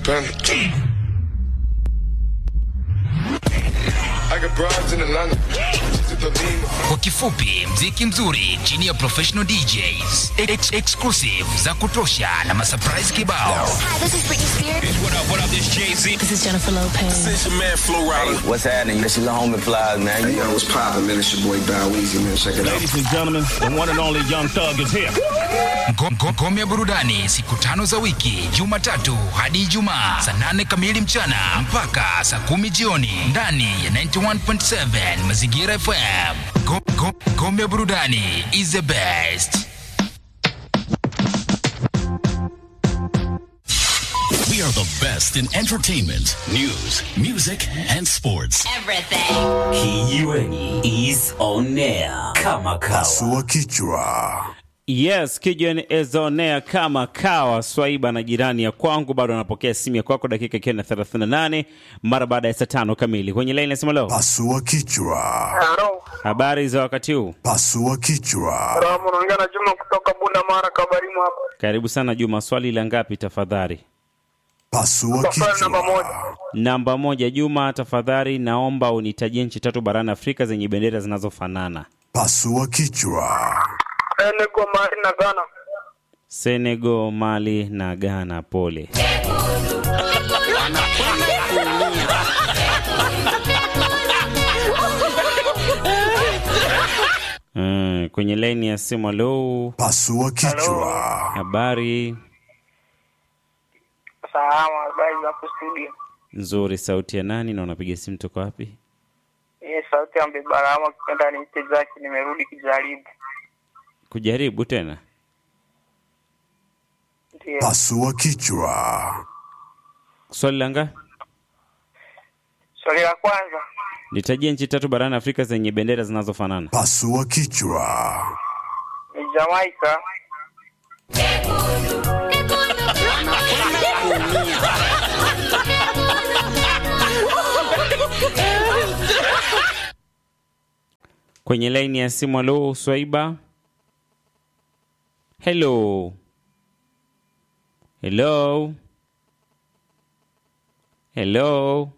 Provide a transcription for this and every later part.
Panda. I got broads in Atlanta. Just at the lean. Kwa kifupi, mziki mzuri chini ya professional DJs, ex exclusive za kutosha na masurprise kibao. Hi, this is Britney Spears. What up, what up, this Jay-Z. This is Jennifer Lopez. This your man, Flo Rida. What's happening? This is the homie flies, man. Hey, yo, what's poppin', man? It's your boy Bow Weezy, man. Check it out. Ladies and gentlemen, the one and only Young Thug is here. Ngo- ngo- Ngome ya burudani siku tano za wiki, Jumatatu hadi Ijumaa saa nane kamili mchana mpaka saa kumi jioni ndani ya 91.7 Mazingira FM. Ngo- ngo- Ngome ya burudani is the best. We are the best in entertainment, news, music, and sports. Everything. Kijiweni is on air kama kawa. Pasua kichwa. Yes, Kijiweni is on air kama kawa. Swaiba na jirani ya kwangu bado anapokea simu ya kwako, dakika ikiwa na 38 mara baada ya saa tano kamili kwenye laini nasema leo. Pasua kichwa. Halo, Habari za wakati huu? Pasua kichwa. salamu, unaongea na Juma kutoka Bunda Mara Kabarimu hapa. Karibu sana Juma, swali la ngapi tafadhali? Pasua Swali namba moja. kichwa. Namba moja. Juma, tafadhali naomba unitajie nchi tatu barani Afrika zenye bendera zinazofanana: Pasua kichwa. Senegal, Mali na Ghana. Senegal, Mali na Ghana. Pole. Mm, kwenye laini ya simu. Alo, Pasua kichwa. habari Salama, habari za hapo studio. nzuri. Sauti ya nani na unapiga simu toka wapi? Hii sauti ya Mbebarama, kipenda niite Zaki, nimerudi kijaribu. Kujaribu tena. Ndio. Pasua kichwa. Swali la ngapi? Swali la kwanza, Nitajie nchi tatu barani Afrika zenye bendera zinazofanana. Pasua kichwa. ni Jamaica, Kwenye laini ya simu. Alo, Swaiba. Hello. Hello. Hello.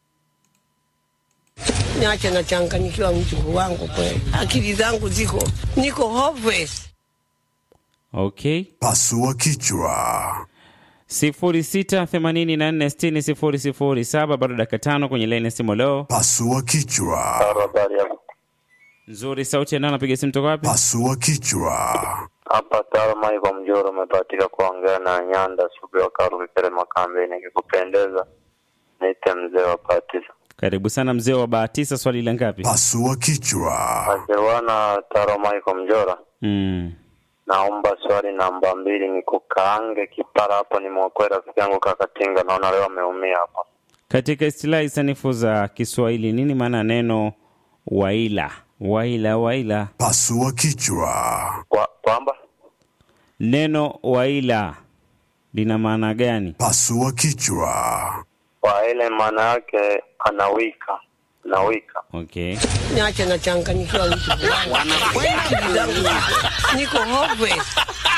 Niache nachanganyikiwa mjukuu wangu kweli, akili zangu ziko niko hopeless. Okay. Pasua kichwa. sifuri sita themanini na nne sitini sifuri sifuri saba bado dakika tano kwenye laini ya simu. Leo Pasua kichwa. Habari yako? nzuri, sauti ya nani? Napiga simu toka wapi? Pasua kichwa. Hapa Tarma iko Mjoro, umebahatika kuongea na Nyanda Sugu wa Karu Kikere Makambe. Nikikupendeza niite mzee wa Patisa Karibu sana mzee wa Bahatisa, swali la ngapi? Pasua kichwa. Ajewana Tarma iko Mjoro. Mm. Naomba swali namba mbili, ni kukaange kipara hapo. Nimwokoe rafiki yangu Kakatinga, naona leo ameumia hapa. Katika istilahi sanifu za Kiswahili, nini maana ya neno waila? Waila, waila. Pasua kichwa. Kwa- Kwamba Neno waila lina maana gani? Pasua kichwa. kwa ile maana yake anawika, anawika. Okay. Niache nachanganyikiwa mjukuu wangu kweli, akili zangu ziko niko hopeless.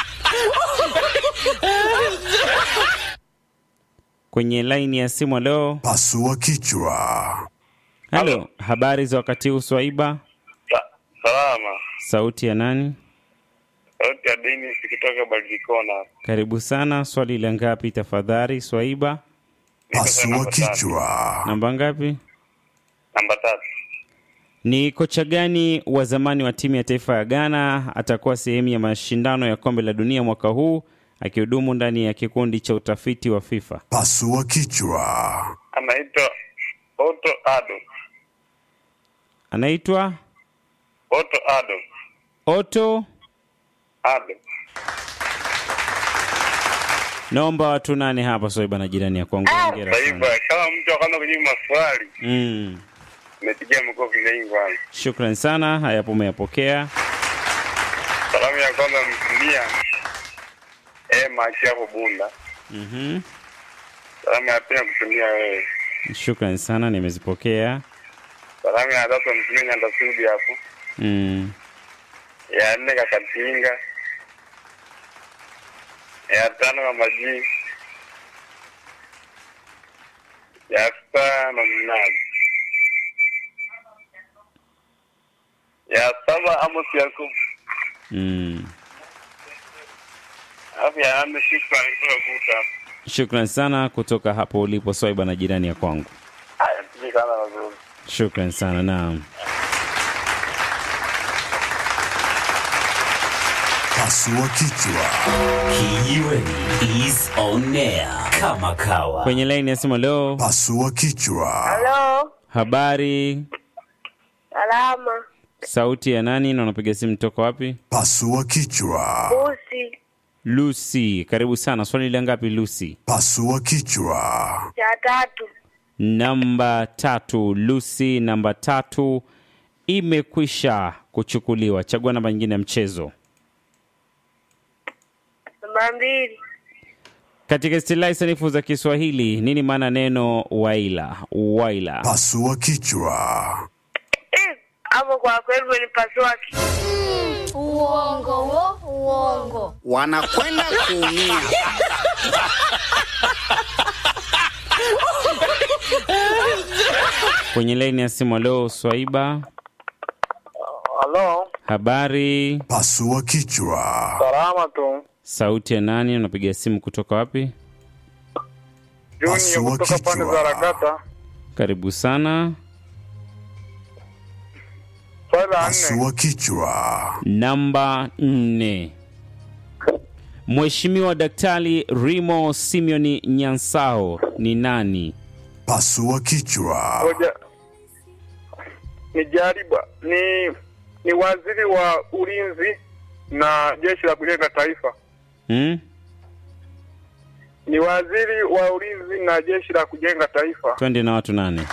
Kwenye laini ya simu leo. Pasua kichwa. Halo, habari za wakati huu Swaiba? Salama, Sauti ya nani? sauti ya dini sikitoka Balikona. Karibu sana. Swali la ngapi tafadhali Swaiba? Pasua kichwa. Namba ngapi? Namba tatu. Ni kocha gani wa zamani wa timu ya taifa ya Ghana atakuwa sehemu ya mashindano ya kombe la dunia mwaka huu akihudumu ndani ya kikundi cha utafiti wa FIFA? Pasua kichwa. Anaitwa Otto Ado. Anaitwa Otto Ado. Otto. Ado. Naomba watu nane hapa Swaiba na jirani ya kwangu. Hongera Sasa sana. hivi kama mtu akaanza kujibu maswali, Mm. nimepigia makofi mengi kwanza. Shukran sana, hayapo umeyapokea. Salamu ya kwanza mtumia eh machi hapo Bunda. Mhm. Salamu ya pili kutumia wewe. Shukran sana, nimezipokea. Salamu ya tatu mtumia Nyanda Sudi hapo. Mm. Ya nne Kakatinga. Ya tano Mama G. ya sita na mnane ya saba Amos Yakubu Mm. alafu ya nane shukrani kutoka Guta. Shukran sana kutoka hapo ulipo Swaiba na jirani ya kwangu. Haya, mtumike sana wazuri. Shukran sana. Naam. Pasua kichwa. Kijiweni is on air kama kawa. Kwenye laini ya simu leo, Pasua kichwa. Halo, habari, salama. sauti ya nani na unapiga simu toka wapi? Pasua kichwa. Busi Lucy, karibu sana. Swali la ngapi Lucy? Pasua kichwa. cha tatu. Namba tatu. Lucy, namba tatu imekwisha kuchukuliwa. Chagua namba nyingine ya mchezo. Namba mbili. Katika istilahi sanifu za Kiswahili, nini maana neno waila? Waila. Pasua kichwa. Eh, Hapo kwa kweli umenipasua ki- Uongo wo, uongo. wanakwenda kuumia. Kwenye laini ya simu leo, Swaiba, Halo, habari, Pasua kichwa. salama tu. sauti ya nani? Unapiga simu kutoka wapi? Juni Pasua kutoka pande kichwa. za Ragata. Karibu sana. Swali la nne. Pasua kichwa. Namba nne. Mheshimiwa Daktari Rimo Simeoni Nyansao ni nani? Pasua kichwa. Ngoja ni jariba ni ni waziri wa ulinzi na jeshi la kujenga taifa. Hmm? Ni waziri wa ulinzi na jeshi la kujenga taifa. Twende na watu nane.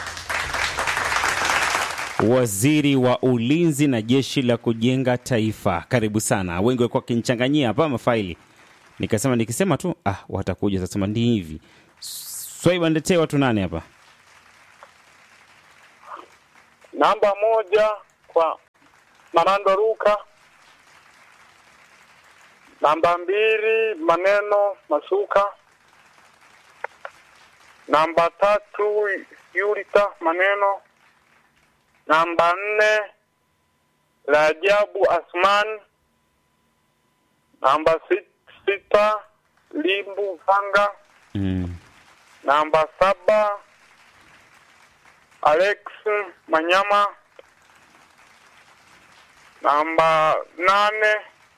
Waziri wa ulinzi na jeshi la kujenga taifa. Karibu sana. Wengi walikuwa wakinichanganyia hapa mafaili, nikasema nikisema tu ah, watakuja sasa. Ndi hivi Swaiba, niletee watu nane hapa. Namba moja kwa Manando Ruka. Namba mbili Maneno Masuka. Namba tatu Yulita Maneno. Namba nne Rajabu Asman. Namba sit- sita Limbu Vanga. Mm. Namba saba Alex Manyama. Namba nane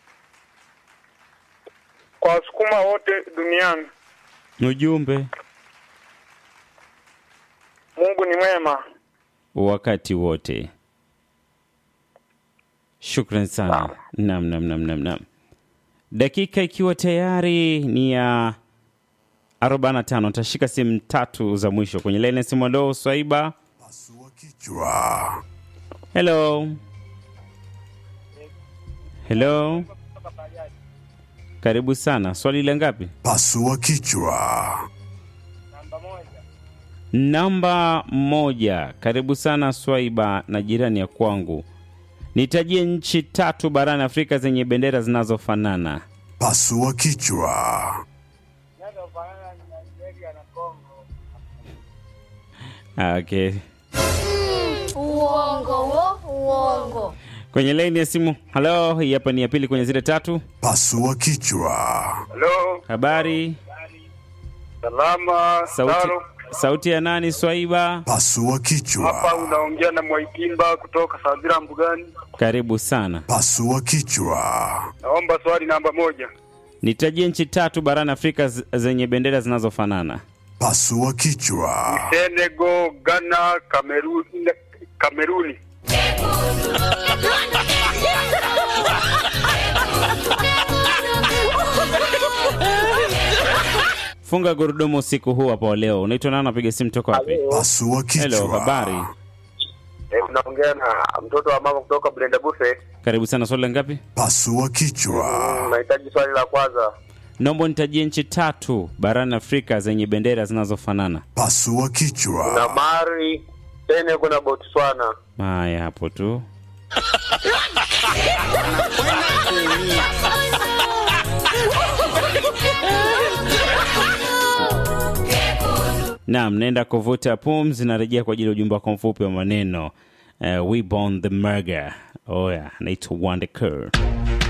kwa wasukuma wote duniani. Ujumbe Mungu ni mwema. wakati wote. Shukran sana. Nam, nam, nam, nam, nam. Dakika ikiwa tayari ni ya 45 tashika simu tatu za mwisho kwenye laini ya simu. Leo Swaiba, Pasua kichwa. hello hello, karibu sana. Swali la ngapi? Pasua kichwa. Namba moja. Karibu sana Swaiba na jirani ya kwangu, nitajie nchi tatu barani Afrika zenye bendera zinazofanana. Pasua kichwa. Ah, Okay, Uongo wo, uongo. kwenye laini ya simu. Halo, hii hapa ni ya pili kwenye zile tatu. Pasua kichwa. Halo, Habari, salama. sauti, Taro. sauti ya nani Swaiba? Pasua Hapa kichwa. unaongea na Mwaikimba kutoka Sadira Mbugani. Karibu sana. Pasua kichwa. Naomba swali namba moja. Nitajie nchi tatu barani Afrika z- zenye bendera zinazofanana. Pasua kichwa. Senegal, Ghana, Kameruni, Kameruni. Funga gurudumu usiku huu hapa wa leo. Unaitwa nani? Napiga simu toka wapi? Pasua Hello, kichwa. habari. Eh, unaongea na mtoto wa mama kutoka Brenda Buffet. Karibu sana. Swali la ngapi? Pasua kichwa. Nahitaji swali la kwanza. Naomba nitajie nchi tatu barani Afrika zenye bendera zinazofanana. Pasua Na kichwa. Mali, Senegal na Botswana. Haya, hapo tu. Naam, naenda kuvuta pumzi, narejea kwa ajili ya ujumbe wako mfupi wa maneno. Uh, we born the murder. Oya, naitwa Wonder Girl.